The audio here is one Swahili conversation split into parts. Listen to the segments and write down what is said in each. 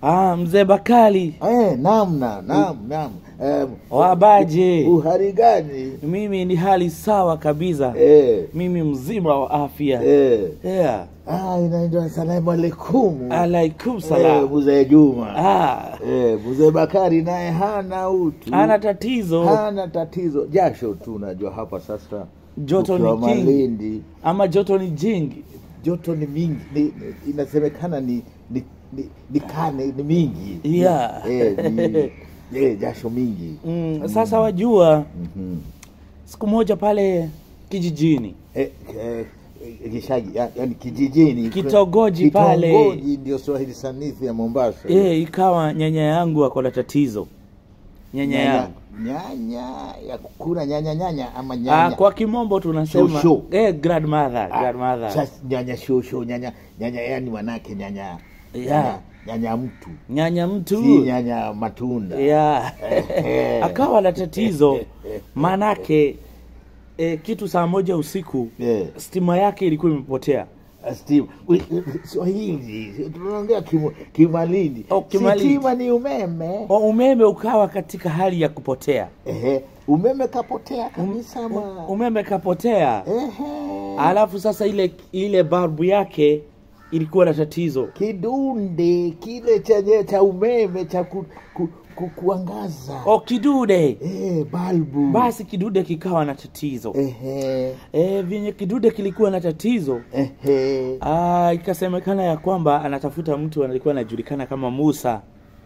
Ah, mzee Bakali Eh, naam naam naam naam. Eh, wabaje? uhari gani? Mimi ni hali sawa kabisa, Eh, mimi mzima wa afya eh. yeah. Ah, inaitwa salamu alaikum. Alaikum Eh, salam. mzee Juma. Ah, Eh, mzee Bakari naye hana utu. ana tatizo hana tatizo, jasho tu. Unajua hapa sasa Joto ukiwa ni jingi. Malindi, ama joto ni jingi. joto ni mingi, ni, ni, inasemekana ni ni, ni, ni kane ni mingi Yeah. eh, ni, eh, jasho mingi Mm, sasa wajua, Mhm. siku moja pale kijijini eh, eh, eh, Gishagi, ya- yani kijijini Kitongoji pale. Kitongoji ndio Swahili sanifu ya Mombasa eh, ikawa nyanya yangu ako na tatizo nyanya nyanya, yangu nyanya ya kukula nyanya nyanya ama ah, nyanya kwa kimombo tunasema Shosho. eh, grandmother, Ah, grandmother. sasa nyanya shosho nyanya nyanya yani manake nyanya Yeah. nyanya, nyanya mtu nyanya mtu si nyanya matunda yeah. Eh. akawa na tatizo manake eh, kitu saa moja usiku Eh. stima yake ilikuwa imepotea Steve, we- Swahili tunaongea Kim- Kimalindi. Oh, Kimalindi. Sitima ni umeme. O, umeme ukawa katika hali ya kupotea Ehe, umeme kapotea kabisa U- ma. umeme kapotea Ehe, alafu sasa ile ile balbu yake ilikuwa na tatizo kidunde kile chenye cha umeme cha ku, ku, ku, kuangaza o kidude eh, balbu basi kidude kikawa na tatizo ehe, e, vyenye kidude kilikuwa na tatizo ehe. Ah, ikasemekana ya kwamba anatafuta mtu alikuwa anajulikana kama Musa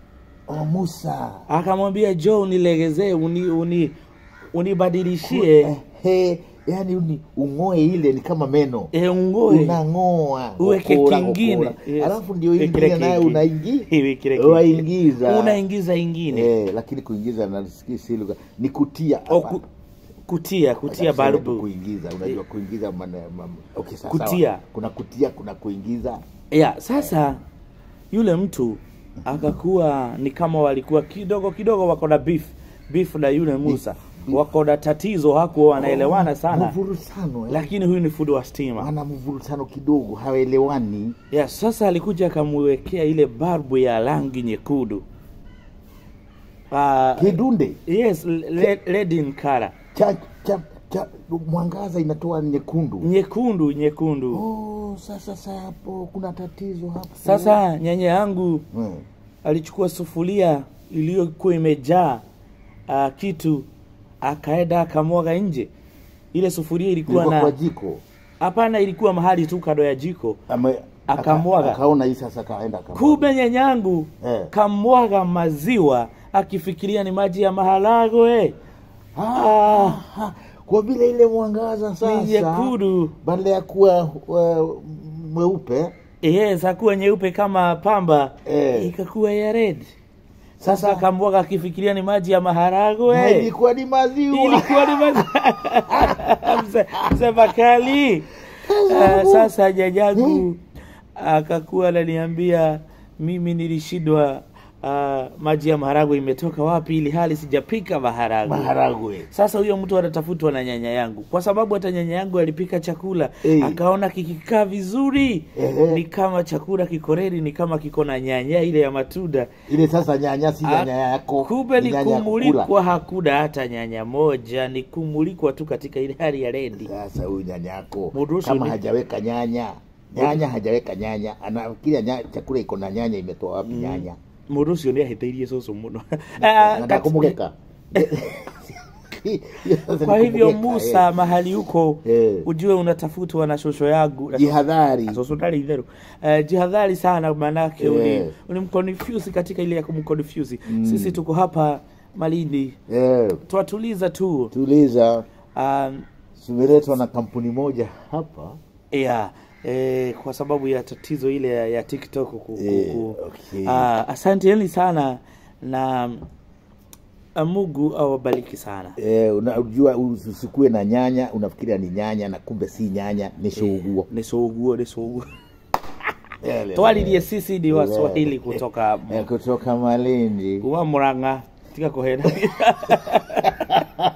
O Musa akamwambia jo unilegezee uni, uni, unibadilishie ehe, yani uni ung'oe ile ni kama meno e, ungoe unang'oa uweke ukora, kingine ukora. Yes. alafu ndio Wekele ingine nayo kingine. unaingi Iwe kile kingine. waingiza unaingiza ingine eh, lakini kuingiza nasikia si lugha ni kutia o, hapa. ku, kutia kutia Sasa tuseme tu balbu kuingiza unajua kuingiza mana, ma, okay, sawa, Kutia. sawa. kuna kutia kuna kuingiza ya sasa yule mtu akakuwa ni kama walikuwa kidogo kidogo wako na beef beef na yule Musa beef. wako na tatizo hakuwa wanaelewana sana mvurutano eh. lakini huyu ni fundi wa stima wana mvurutano kidogo hawaelewani ya sasa alikuja akamwekea ile barbu ya rangi nyekundu uh, kidunde yes le- red in color cha, cha, cha mwangaza inatoa nyekundu nyekundu nyekundu oh, sasa sasa hapo kuna tatizo hapo sasa nyanya yangu hmm. alichukua sufuria iliyokuwa imejaa uh, kitu akaenda akamwaga nje ile sufuria ilikuwa ilikuwa kwa na jiko hapana ilikuwa mahali tu kando ya jiko Ame- Akamwaga. aka- akaona hii sasa kaenda akamwaga. kumbe nyanyangu Eh. kamwaga maziwa akifikiria ni maji ya maharagwe Ah, ah, kwa vile ile mwangaza ni sasa nyekundu badala ya kuwa uh, mweupe yes akuwa nyeupe kama pamba Eh. ikakuwa ya red sasa Sasa- akamwaga akifikiria ni maji ya na maharagwe ilikuwa ni maziwa ilikuwa ni maji Mzee- mzee Bakali Ah, sasa jajangu akakuwa ananiambia mimi nilishindwa ah, maji ya maharagwe imetoka wapi ili hali sijapika maharagwe maharagwe sasa huyo mtu anatafutwa na nyanya yangu kwa sababu hata nyanya yangu alipika chakula Eh. akaona kikikaa vizuri Ehe. ni kama chakula kikoreri ni kama kiko na nyanya ile ya matunda ile sasa nyanya si nyanya yako kumbe ni nyanya ya kumulikwa kukula. hakuna hata nyanya moja ni kumulikwa tu katika ile hali ya redi sasa huyu nyanya yako Muruhusu kama ni- hajaweka nyanya nyanya hajaweka nyanya anafikiria nya, chakula iko na nyanya imetoa wapi nyanya mundu ucio nä ahätäirie cåcå må no nataka kumugeka kwa hivyo musa mahali huko Eh. ujue unatafutwa na shosho yangu na jihadhari shosho ndari itherå uh, jihadhari sana manake Eh. ulimconfuse katika ile ya kumconfuse sisi tuko hapa malindi eh, twatuliza tu tuliza um, tumeletwa na kampuni moja hapa yeah, eh, kwa sababu ya tatizo ile ya, ya tiktok ku, ku, Eh, ku. okay. Ah, asanteni sana na ah, mungu awabariki sana eh, unajua usikue na nyanya unafikiria ni nyanya na kumbe si nyanya ni shouguo nä cå guo nä cå guo Eh, twaririe sisi ni waswahili kutoka eh, kutoka malindi kuma må rang'a tiga kå hena